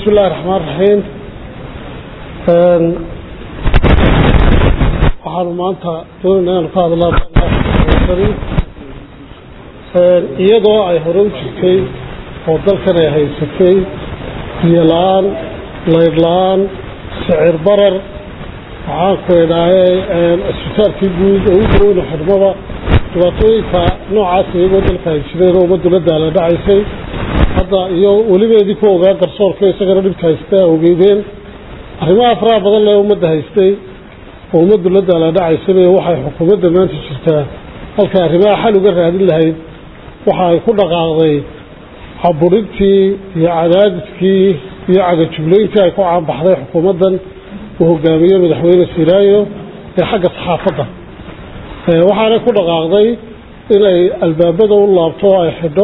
بسم الله الرحمن الرحيم waxaanu maanta doonayna inaanu ka hadlaa iyadoo ay hore u jirtay oo dalkan ay haysatay biyo la-aan laydh la-aan sicir barar waxaanku idhaahe isbitaalkii guud oo u daweyna xidhmada dhibaatooyinka noocaas iyagoo dalka ay jireen oo ummaddu la daala dhacaysay hadda iyo welibeedii ku ogaa garsoorka isagana dhibka haystaa ogeydeen arrimaha faraha badan lee ummadda haystay oo ummaddu la daala dhacaysaba waxay xukuumadda maanta jirtaa halkay arrimaha xal uga raadin lahayd waxa ay ku dhaqaaqday caburintii iyo cadaadiskii iyo cagajuglayntii ay ku caanbaxday xukuumaddan uu hogaamiye madaxweyne siraayo ee xagga saxaafadda waxaanay ku dhaqaaqday inay albaabada u laabto oo ay xidho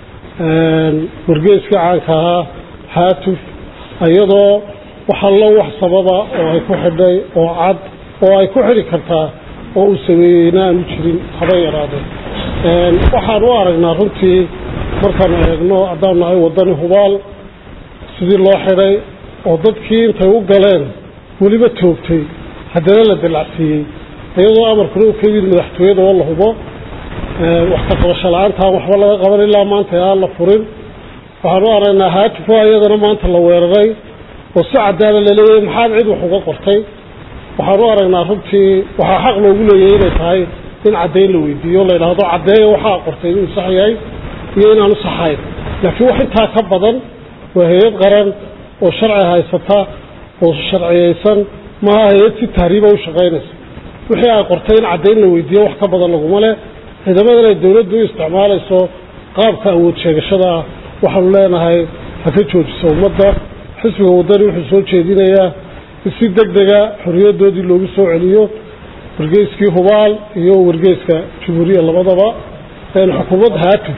wargeeskii caanka ahaa haatuf iyadoo waxallo wax sababa oo ay ku xidhay oo cad oo ay ku xidhi kartaa oo uu sameeyeyna aanu jirin haba yaraadee waxaan u aragnaa runtii markaanu eegno haddaan nahay waddani hubaal sidii loo xidhay oo dadkii intay u galeen weliba toogtay haddana la dalacsiiyey iyadoo amarkuna u ka yimid madaxtooyada oo la hubo wax ka qabasho la-aantaan waxba laga qaban ilaa maanta aan la furin waxaan u aragnaa haatufo iyadana maanta la weeraray oo si cadaala laleeyahay maxaad cid wax uga qortay waxaan u aragnaa runtii waxaa xaq loogu leeyahay inay tahay in caddayn la weydiiyo la yidhaahdo caddeeya waxaa qortay inuu sax yahay iyo inaanu saxayn laakiin wax intaa ka badan waa hay-ad qaran oo sharci haysata oo sharciyeysan maaha hay-ad si tahriiba u shaqaynaysa wixii ay qortay in caddayn la weydiiyo wax ka badan laguma leh ciidamadan ay dowladdu u isticmaalayso qaabka awood sheegashada ah waxaanu leenahay ha ka joojiso ummadda xisbiga waddani wuxuu soo jeedinayaa in si deg dega xorriyaddoodii loogu soo celiyo wargeyskii hubaal iyo wargeyska jumhuuriya labadaba xukuumad haatuf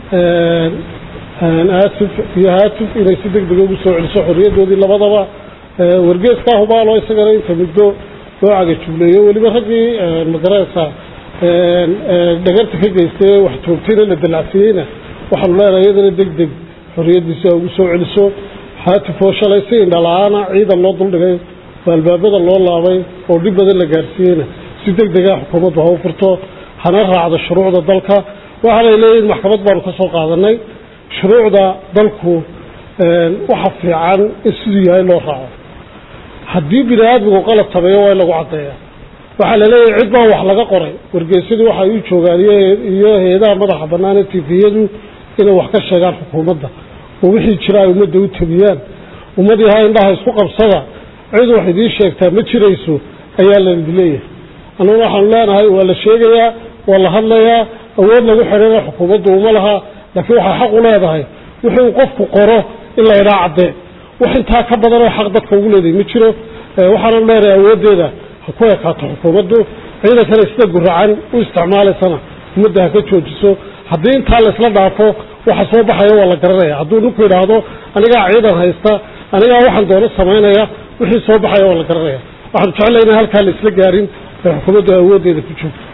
aasif iyo haatuf inay si deg dega ugu soo celiso xorriyaddoodii labadaba wargeeskaa hubaal oo isagana inta muddo loo cagajugleeyo weliba raggii magaraysa dhagarta ka geystay wax toogtayna la dalacsiiyeyna waxaanu leenahay iyadana deg deg xorriyaddiisa ugu soo celiso haatif oo shalay si indhala-aana ciidan loo duldhigay oo albaabada loo laabay oo dhib badan la gaarsiiyeyna si deg dega xukuumaddu ha u furto hana raacdo shuruucda dalka waxaanay leeyihin maxkamad baanu ka soo qaadanay shuruucda dalku waxa fiican in siduu yahay loo raaco haddii bini aadmigu qalab sameeyo waa in lagu caddeeya waxaa laleeyahay cid baa wax laga qoray wargeysyadu waxay u joogaan iyo hay-adaha madaxa bannaan ee tifiyadu inay wax ka sheegaan xukuumadda oo wixii jira ay ummadda u tabiyaan ummadii ha indhaha isku qabsada cid wax idiin sheegtaa ma jirayso ayaa laidi leeyahay annaguna waxaanu leenahay waa la sheegayaa waa la hadlayaa awood lagu xidhana xukuumaddu uma laha laakiin waxay xaq u leedahay wuxuu qofku qoro in la idhaa caddee wax intaa ka badanoo xaq dadka ugu leedahay ma jiro waxaanu leenahay awooddeeda ha ku ekaato xukuumaddu ciidankana sida guracan u isticmaalaysana ummadda ha ka joojiso haddii intaa laysla dhaafo waxa soo baxaya waa la garanaya hadduu ninku idhaahdo anigaa ciidan haysta anigaa waxaan doono samaynaya wixii soo baxaya waa la garanaya waxaanu jeclayna halkaa la isla gaarin ee xukuumaddu awooddeeda ku joogto